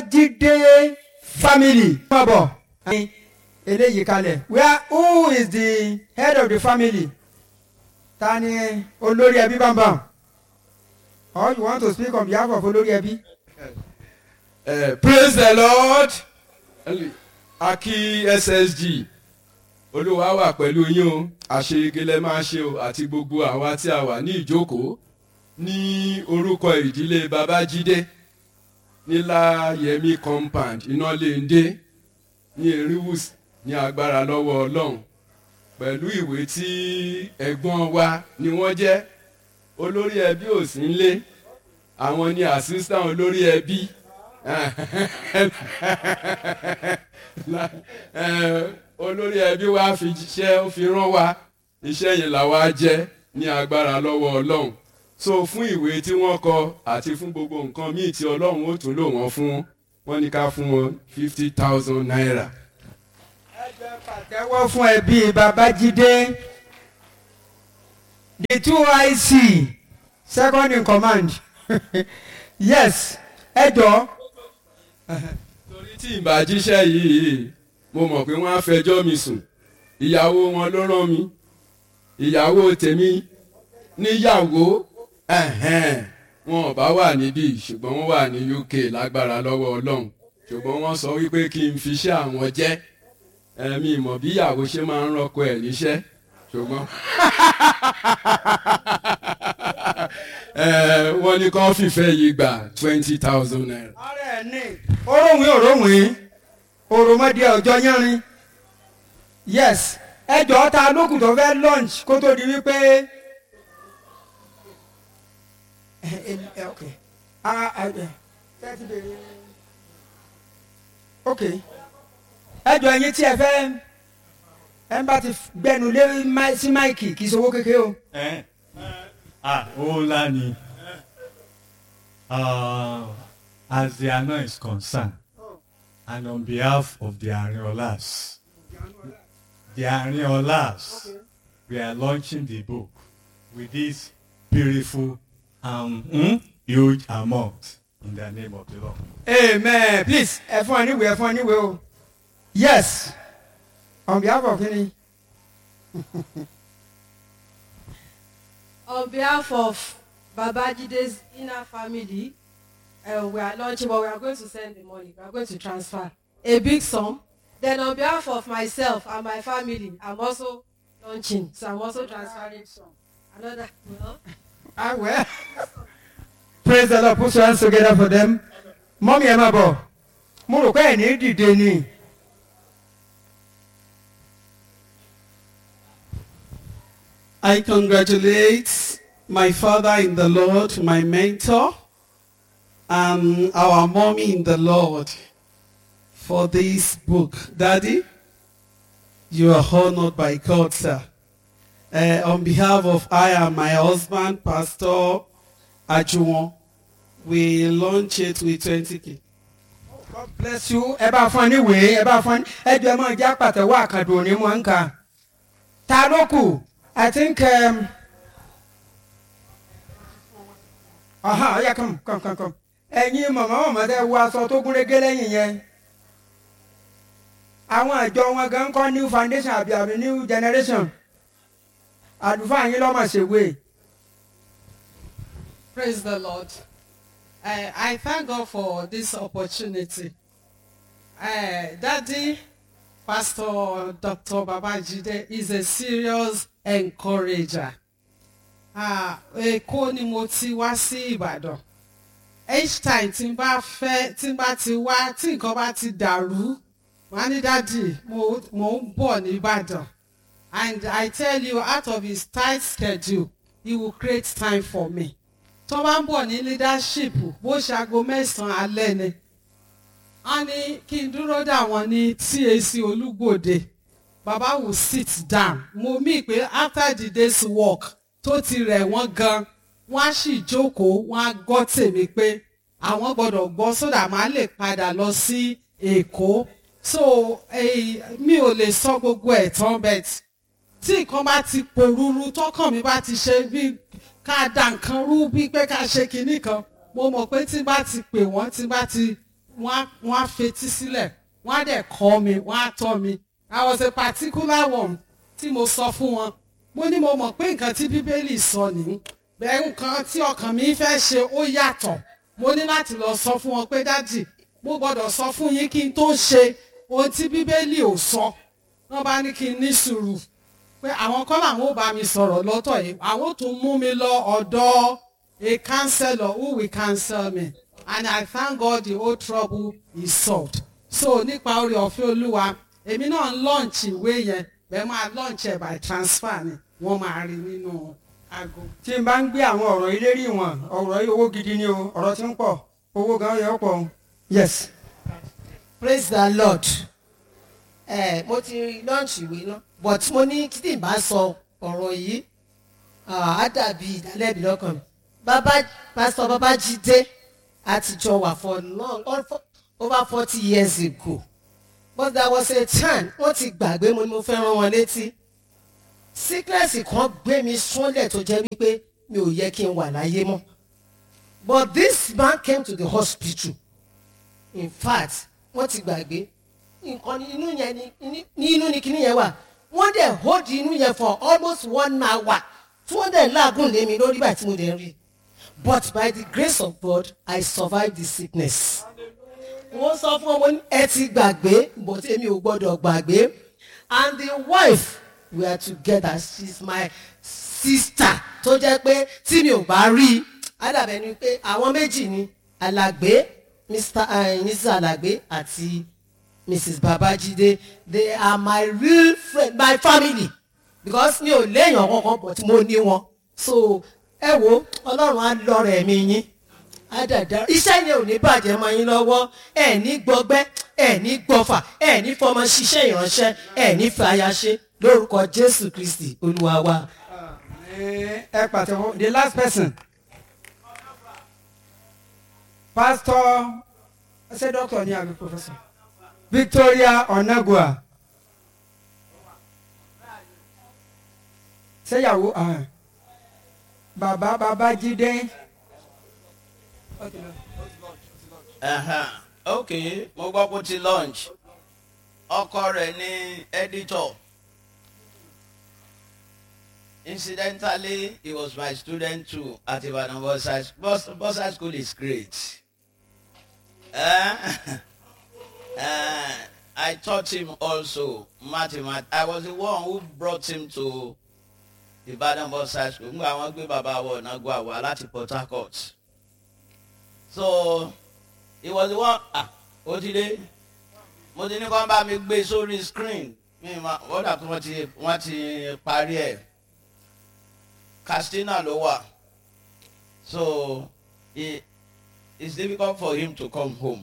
babájídé family. má bọ̀ eléyìí kalẹ̀ where who is the head of the family ta ni olórí ẹbí bámbam or you want to speak on behalf of olórí ẹbí. Uh, praise the lord aki ssg olúwa wà pẹ̀lú yín o àṣeyegele máa ṣe o àti gbogbo àwa tí a wà ní ìjókòó ní orúkọ ìdílé babájídé níláyẹmí compound ináléndé ní eriwus ní agbára lọ́wọ́ ọlọ́run pẹ̀lú ìwé tí ẹ̀gbọ́n wa ni wọ́n jẹ́ olórí ẹbí ò sí nlé àwọn ni assistant olórí ẹbí olórí ẹbí wa fi jíṣẹ́ ó fi rán wa iṣẹ́ yẹn làwa jẹ́ ní agbára lọ́wọ́ ọlọ́run so fún ìwé tí wọ́n kọ àti fún gbogbo nǹkan míì tí ọlọ́run ó tún lò wọ́n fún wọ́n ní ká fún wọn fifty thousand naira. ẹgbẹ́ pàtẹ́wọ́ fún ẹbí babájídé the two ic second in command yes ẹ jọ torí tí ìbàjíṣẹ́ yìí mo mọ̀ pé wọ́n á fẹjọ́ mi sùn ìyàwó wọn ló rán mi ìyàwó tèmi níyàwó ẹ̀hẹ́n, wọn ò bá wà níbí ṣùgbọ́n wọ́n wà ní uk lágbára lọ́wọ́ ọlọ́run ṣùgbọ́n wọ́n sọ wípé kí n fiṣẹ́ àwọn jẹ́ ẹ̀mí ìmọ̀ bí ìyàwó ṣe máa ń rọ́kọ ẹ̀ níṣẹ́ ṣùgbọ́n ẹ̀, wọ́n ní kán fìfẹ́ yìí gbà twenty thousand naira. ọ̀rẹ́ ẹ̀ ní oròwìn oròwìn òròmọdé ọjọ́ yánrin yes ẹ jọ ta lókùn tó fẹ́ lunch kó tó di wípé ẹ ẹ ẹ ok ah ẹ ẹ ẹ ti bèrè ok ẹ jọ ẹyin tí ẹ fẹ́ ẹ bá ti gbẹnu lé máì- sí máìkì kì í ṣowó kékeré o. Eh? Ah, ó ńlá ni. Uh, as the Ana is concerned, and on behalf of the Ariolas, the Ariolas, we are launching the book with this beautiful um, mm, huge amount in the name of the Lord. amen please ẹ fún ọ níwèé ẹ fún ọ níwèé o yes on behalf of kini On behalf of Babajide's inner family, uh, we are launching, but we are going to send the money. We are going to transfer a big sum. Then on behalf of myself and my family, I'm also launching. So I'm also transferring some. Another, well, ah well praise the lord put your hands together for them mọ́mí ẹ máa bọ̀ mo rò pé ẹ̀ ní dìde ni I congratulate my father in the Lord, my mentor, and our mommy in the Lord for this book. Daddy, you are honored by God, sir. Uh, on behalf of I and my husband, Pastor Ajuwon, we launch it with 20k. God bless you ẹ bá fún ọ níwèé ẹ bá fún ọ ẹ jọ ẹ máa jẹ́ àpàtẹ́wọ́ àkàndùn òní mọ̀ ń kà ta ló kù I think um, aha ọ̀ya come come come come ẹ̀yin mọ̀mọ́ mọ̀mọ́ tẹ́ wọ aṣọ tó gúnrégé lẹ́yìn yẹn àwọn àjọ wọn gan kọ́ new foundation àbí àbí new generation àlùfáà yín lọ́mọ̀ ṣèwé Praise the Lord. I, I thank God for this opportunity. Uh, Daddy, Pastor Dr. Babajide is a serious encourager. Ah, Èkó ni mo ti wá sí Ìbàdàn. Each time tí n bá fẹ́ tí n bá ti wá tí nǹkan bá ti dàrú, wọ́n á ní dádì mo mo ń bọ̀ ní Ìbàdàn. And I tell you out of his tight schedule, he will create time for me tó bá ń bọ̀ ní leadership bó ṣe aago mẹ́sàn-án alẹ́ ni wọ́n ní kí n dúró dà wọ́n ní TAC Olúgbòde baba will sit down mo mí pé after the day's work tó ti rẹ̀ wọ́n gan wọ́n á sì jókòó wọ́n á gbọ́ tèmi pé àwọn gbọ́dọ̀ gbọ́ sódà máa lè padà lọ sí Èkó so eh, mi ò lè sọ gbogbo ẹ̀ tán bẹ́ẹ̀ tí nǹkan bá ti pòrúurú tọkàn mi bá ti ṣe bí ká da nǹkan rú bí pé ká ṣe kinní kan mo mọ̀ pé tí n bá ti pè wọ́n tí n bá ti wọ́n á wọ́n á fetí sílẹ̀ wọ́n á dẹ̀ kọ́ mi wọ́n á tọ́ mi I was a particular one tí mo sọ fún wọn mo ní mo mọ̀ pé nǹkan tí bíbélì sọ nìyí bẹ́ẹ̀ nǹkan tí ọkàn mi fẹ́ ṣe ó yàtọ̀ mo ní láti lọ sọ fún wọn pé dádì mo gbọ́dọ̀ sọ fún yín kí n tó ṣe ohun tí bíbélì ò sọ wọ́n bá ní kí n ní sùúrù pé àwọn kọ́ làwọn ò bá mi sọ̀rọ̀ lọ́tọ̀ yìí àwọn ò tún mú mi lọ ọ̀dọ̀ a counselor who will counsel me and I thank God the whole trouble is solved so nípa orí ọ̀fẹ́ olúwa èmi náà ń launch ìwé yẹn bẹ́ẹ̀ máa launch ẹ̀ by transfer ni wọ́n máa rí nínú aago. tí n bá ń gbé àwọn ọ̀rọ̀ ilé rí wọn ọ̀rọ̀ yìí owó gidi ni o ọ̀rọ̀ tí ń pọ̀ owó gan yẹ ó pọ̀ o. yes. praise the lord ẹ mo ti launch ìwé náà but mo ní títí bá sọ ọ̀rọ̀ yìí ah, á dàbí ìdálẹ́bi lọ́kàn mi bàbá pásítọ̀ babájídé àtijọ́ wà for long all for- over forty years ago but there was a time wọ́n ti gbàgbé mo ní mo fẹ́ rán wọn létí sickness kan gbé mi súnlẹ̀ tó jẹ́ wípé mi ò yẹ kí n wà láyé mọ́ but this man came to the hospital in fact wọ́n ti gbàgbé nǹkan ní inú yẹn ni ní- ní inú ni kíní yẹn wà wọ́n dẹ̀ hold inú yẹn for almost one hour tí wọ́n dẹ̀ láàgùn lé mi lórí báyìí tí mo dẹ̀ ń rí but by the grace of God I survived the sickness wọ́n sọ fún ọmọ ní ẹ ti gbàgbé but èmi ò gbọ́dọ̀ gbàgbé and the wife we are together she's my sister tó jẹ́ pé tí mi ò bá rí i ádàbẹ̀ ni pé àwọn méjì ni alàgbé mr uh, mrs alàgbé àti mrs babajide they are my real friend my family because mi ò léèyàn kankan but mo ní wọn so ẹ wo ọlọ́run á lọ́rọ̀ ẹ̀mí yín á dàda iṣẹ́ yẹn ò ní bàjẹ́ mọ́ yín lọ́wọ́ ẹ̀ ní gbọgbẹ́ ẹ̀ ní gbọfà ẹ̀ ní fọmọ ṣiṣẹ́ ìránṣẹ́ ẹ̀ ní fàyà ṣe lórúkọ jésù kristi olúwa wa. ẹ ẹ pàtẹ́wọ́ the last person pastor ṣé doctor ni àbí professor victoria onagua ṣéyàwó ah, bàbá babájídé Ẹ̀hẹ̀n, ok mo gbọ́ pé ó ti lunch ọkọ rẹ̀ ní editor incidentally he was my student too at Ibadan Bosa Bosa school is great eh? eh, I taught him also mathematics I was the one who brought him to Ibadan Bosa school ngbà wọn gbé bàbá wọ ọ̀nà gbọ́ àwa láti Port Harcourt so he was the one ah ó ti dé mo ti ní kó bá mi gbé sórí screen mi ma wọ́n dà pé wọ́n ti wọ́n ti parí ẹ̀ Castina ló wà so it it's difficult for him to come home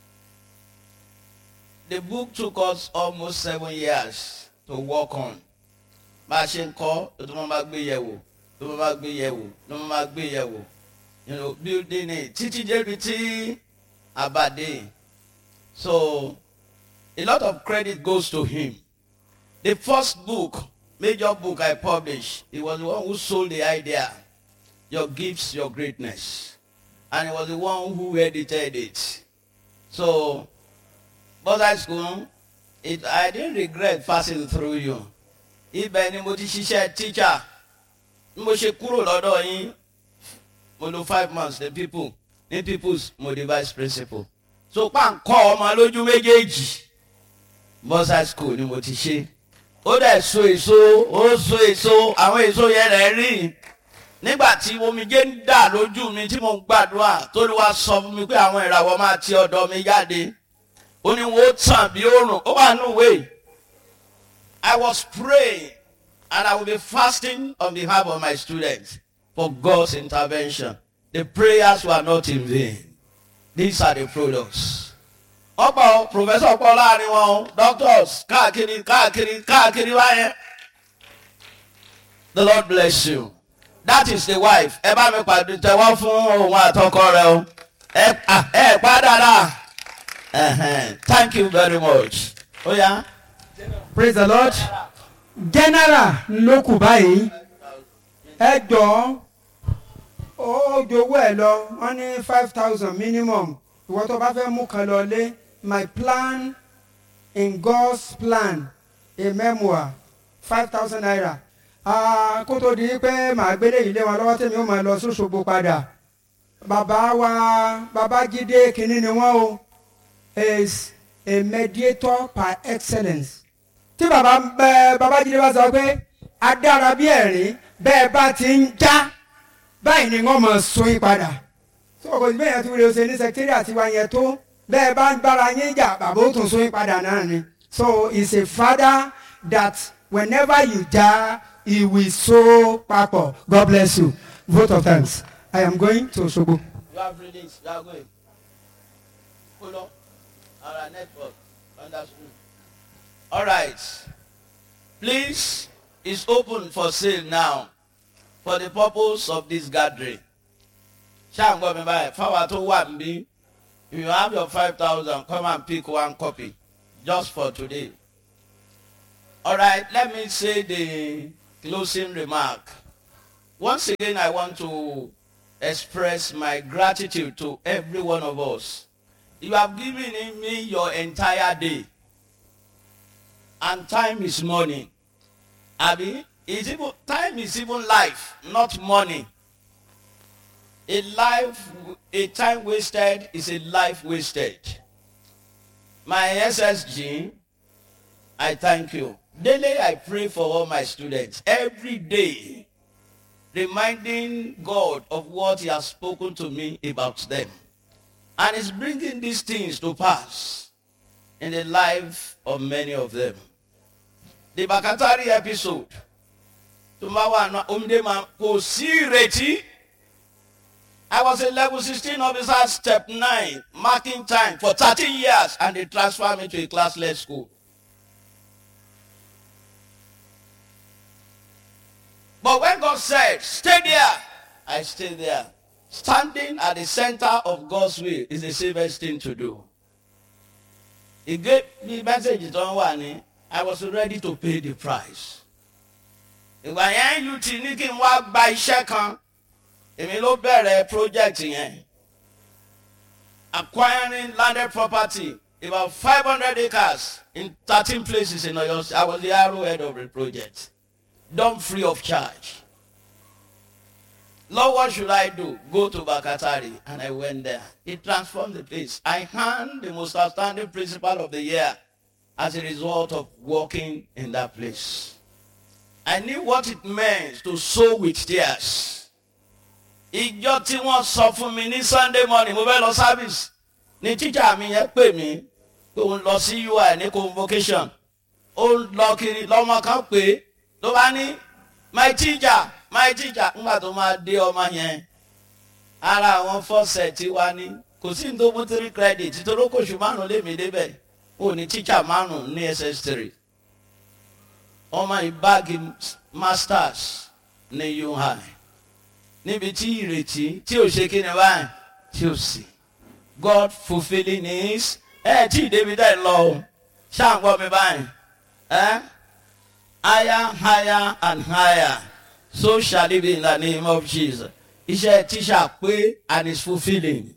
the book took us almost seven years to work on bá a ṣe ń kọ́ ló tó máa bá gbé yẹ̀ wò ló máa bá gbé yẹ̀ wò ló máa bá gbé yẹ̀ wò you know building it títí débi tí abade so a lot of credit goes to him the first book major book i published he was the one who sold the idea your gifts your greatness and he was the one who edited it so but high school it i didn't regret passing through you ibẹ̀ ni mo ti ṣiṣẹ́ teacher bí mo ṣe kúrò lọ́dọ̀ yín mo lo five months ní people ní people's mo di vice principal so páńkọ́ ọmọ lójú méjèèjì bọ́sà school ni mo ti ṣe ó dẹ̀ so èso ó so èso àwọn èso yẹn rẹ̀ rí nígbà tí omijé ń dà lójú mi tí mo ń gbàdúrà tó ló wá sọ fún mi pé àwọn ìràwọ̀ máa ti ọ̀dọ̀ mi jáde ó ní wo tàn bí òrùn ó wà nù wéè I was praying and I will be fasting on behalf of my students for God's intervention. The prayers were not in vain. These are the products. ọ̀pọ̀ professor pọ̀ láàrin wọn doctors káàkiri káàkiri káàkiri wáyé. The Lord bless you. That is the wife. Ẹ bá mi pàdé tẹ̀wọ́ fún òun àtọkọ rẹ o. Ẹ à, ẹ pa dáadáa. Ẹhẹn. Thank you very much. Ó yá. praise the lord general ló kù báyìí ẹ jọ ó jowó ẹ lọ wọn ní five thousand minimum ìwọ tó bá fẹ́ mú kan lọ lé my plan in God's plan a memoir five thousand naira Ah, kó tó di pé màá gbélé ilé wọn lọ́wọ́ tèmi ó máa lọ sóṣogbo padà bàbá wa Babájídé kínní ni wọ́n o is a mediator par excellence tí bàbá bẹ Babájídé bá sọ pé adára bí ẹ̀rín bẹ́ẹ̀ bá ti ń já báyìí ni wọ́n mọ̀ sún yín padà tí ọkọ̀ ìgbẹ́ yẹn tún lè ṣe ní sẹkítírì àti wa yẹn tó bẹ́ẹ̀ bá ń bára yín jà bàbá ó tún sún yín padà náà ni so he's a father that whenever you jà he will sow papọ̀ God bless you vote of thanks I am going to Osogbo. You have released. You are going. Hold on. Our network. Understood. All right. Please, it's open for sale now for the purpose of this gathering. Ṣáàgbọ́n mi báyìí, fáwọn tó wà níbí, if you have your five thousand, come and pick one copy just for today. All right, let me say the closing remark. Once again, I want to express my gratitude to every one of us. You have given me your entire day. And time is money. Abi, is even, time is even life, not money. A life, a time wasted is a life wasted. My SSG, I thank you. Daily I pray for all my students. Every day, reminding God of what he has spoken to me about them. And is bringing these things to pass in the life of many of them. The Bakatari episode, tó máa wà ní omidé máa kò sí ìrètí. I was a level 16 officer, step 9, marking time for 13 years, and they transferred me to a classless school. But when God said, stay there, I stayed there. Standing at the center of God's will is the safest thing to do. He gave me message tó ń wà ní, I was ready to pay the price. Ìgbà yẹn you ti ní kí n wá gba iṣẹ́ kan, èmi ló bẹ̀rẹ̀ project yẹn. Acquiring landed property about five hundred acres in thirteen places in Oyo State. I was the arrowhead of the project. done free of charge. Lord, what should I do? Go to Bakatari. And I went there. It transformed the place. I had the most outstanding principal of the year as a result of working in that place. I knew what it meant to sow with tears. Ìjọ tí wọ́n sọ fún mi ní Sunday morning, mo fẹ́ lọ service. Ní tíjà mi yẹn pè mí pé òun lọ sí UI ní convocation. Ó ń lọ kiri lọ́mọ kan pé ló bá ní my teacher my teacher ńgbà tó máa dé ọmọ yẹn ara àwọn fọ́sẹ̀ tí wá ní kò sí ní tó mú three credit nítorí kò ṣù márùn lémi débẹ̀ ó ní teacher márùn ní ss3 ọmọ ìbáàgì masters ní UI níbi tí ìrètí tí ò ṣe kí ni báyìí tí ò sí God fulfilling his ẹ tí ìdèbí dẹ̀ lọ o ṣáà ń gbọ́ mi báyìí ẹ. higher, higher, and higher. So shall it be in the name of Jesus. Iṣẹ́ tíṣà pé and is fulfilling.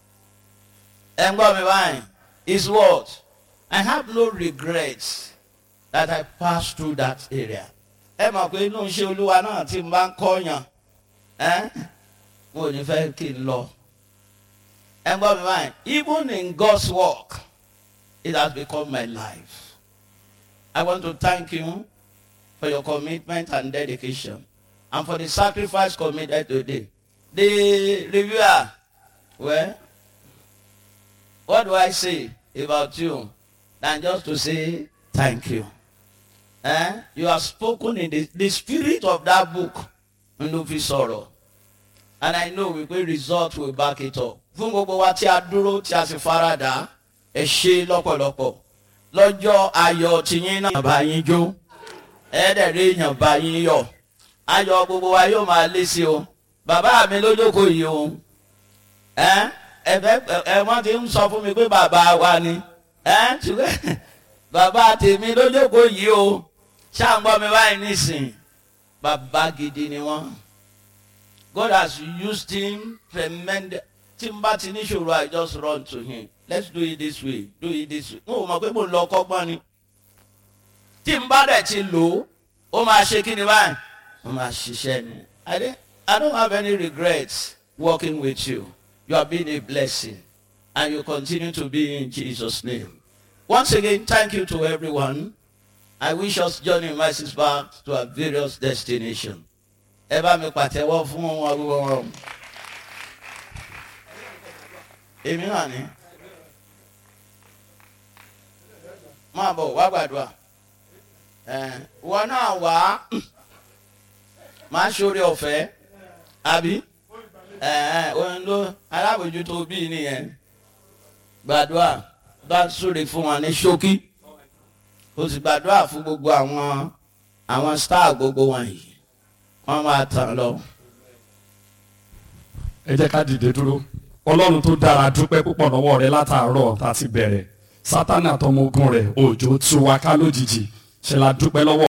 Ẹ ń gbọ́ mi báyìí. Is what? I have no regrets that I passed through that area. Ẹ mọ̀ pé inú iṣẹ́ olúwa náà tí n bá ń kọ́yàn. Ẹ́ mo ò ní fẹ́ kí n lọ. Ẹ ń gbọ́ mi báyìí. Even in God's work, it has become my life. I want to thank you for your commitment and dedication and for the sacrifice committed today. The reviewer, well, what do I say about you than just to say thank you? Eh? You have spoken in the, the spirit of that book, Ndufi Sọ̀rọ̀. And I know we will result will back it up. Fún gbogbo wa tí a dúró tí a sì faradà, ẹ ṣe lọ́pọ̀lọpọ̀. Lọ́jọ́ ayọ̀ tiyín náà bá yín jó ẹ̀ẹ́dẹ̀rẹ́ èèyàn bá yín yọ̀ ayọ̀ gbogbo wa yóò máa lé sí o bàbá mi lójókòó yìí o ẹ ẹfẹ ẹ wọ́n ti ń sọ fún mi pé bàbá wa ni ẹ ṣùgbọ́n bàbá tèmi lójókòó yìí o ṣàǹgbọ́ mi báyìí nísìn bàbá gidi ni wọ́n God has used him tremendous tí n bá ti níṣòro i just run to him let's do it this way do it this way n ò mọ̀ pé mo ń lọ kọ́gbọ́n ni tí n bá dẹ̀ ti lò ó ó máa ṣe kí ni báyìí ó máa ṣiṣẹ́ ni i dey i don't have any regrets working with you you have been a blessing and you continue to be in jesus name once again thank you to everyone i wish us journey mercies back to our various destinations ẹ bá mi pàtẹ́wọ́ fún wọn gbogbo wọn èmi náà ni máa bọ̀ wá gbàdúrà wọn náà wá máa ṣoore ọ̀fẹ́ àbí òun ló alábòjútó bíi nìyẹn gbàdúrà bá súre fún wọn ní ṣókí o sì gbàdúrà fún gbogbo àwọn àwọn star gbogbo wọn yìí wọn máa tàn lọ. ẹ jẹ́ ká dìde dúró ọlọ́run tó dára dúpẹ́ púpọ̀ lọ́wọ́ rẹ látàárọ̀ tá a ti bẹ̀rẹ̀ sátánì àtọmọ ogun rẹ̀ òjò tú wa ká lójijì ṣe la dúpẹ́ lọ́wọ́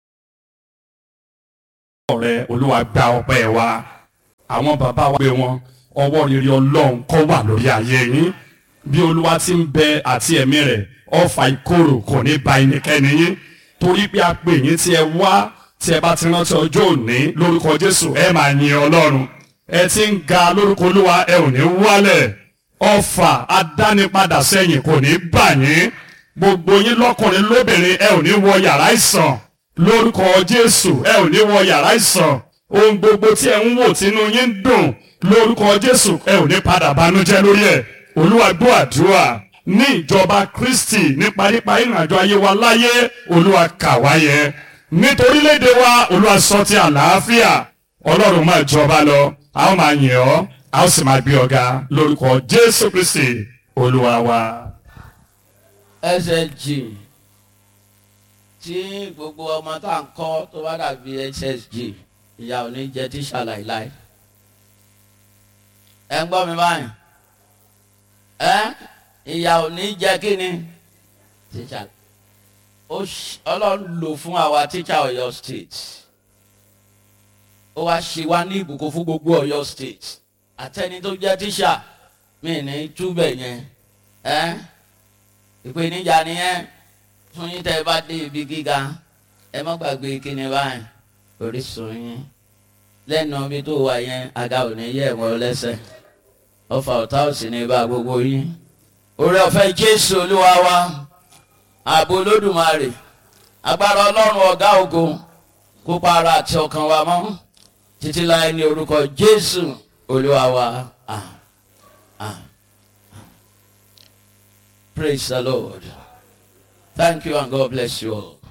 rẹ olúwa gba ọpẹ́ wa àwọn bàbá wa gbé wọn ọwọ́ rere ọlọ́run kó wà lórí ayé yín bí olúwa ti ń bẹ àti ẹ̀mí rẹ̀ ọfà ìkorò kò ní ba ẹnikẹ́ni yín torí pé a pè yín tí ẹ wá tí ẹ bá ti rántí ọjọ́ òní lórúkọ jésù ẹ máa yin ọlọ́run ẹ ti ń ga lórúkọ olúwa ẹ ò ní wálẹ̀ ọfà adánipadà sẹ́yìn kò ní bà yín gbogbo yín lọ́kùnrin lóbìnrin ẹ ò ní wọ yàrá ìsàn lórúkọ jésù ẹ ò ní wọ yàrá ìsàn ohun gbogbo tí ẹ ń wò tínú yín ń dùn lórúkọ jésù ẹ ò ní padà banújẹ́ lórí ẹ olúwa gbọ́ àdúrà ní ìjọba kristi nípa nípa ìrìnàjò ayé wa láyé olúwa kà wáyé nítorílédè wa olúwa sọ ti àlàáfíà ọlọ́run máa jọba lọ a ó máa yìn ọ́ a ó sì máa gbé ọ̀gá lórúkọ jésù kristi olúwa wa. ẹsẹ̀ jì tí gbogbo ọmọ tá à ń kọ́ tó bá dàbí ssg ìyá ò ní jẹ tíṣà láìláì ẹ ń gbọ́ mi báyìí ẹ ìyá ò ní jẹ kí ni tíṣà ọlọ́run lò fún àwa tíṣà ọ̀yọ́ state ó wá ṣe wá ní ìbùkún fún gbogbo ọ̀yọ́ state àtẹni tó jẹ́ tíṣà mi ní túbẹ̀ yẹn ẹ ìpèníjà nìyẹn fún yín tẹ́ ẹ bá dé ibi gíga ẹ má gbàgbé kíni báyìí orísun yín lẹ́nu omi tó wà yẹn àga ò ní yẹ̀ wọ́n lẹ́sẹ̀ ọfà ọ̀tá ò sì ní bá gbogbo yín orí ọ̀fẹ́ jésù olúwa wa ààbò olódùmarè agbára ọlọ́run ọ̀gá ògo kópa ara àti ọkàn wa mọ́ títí láì ní orúkọ jésù olúwa wa ah, ah. praise the lord thank you and god bless you all.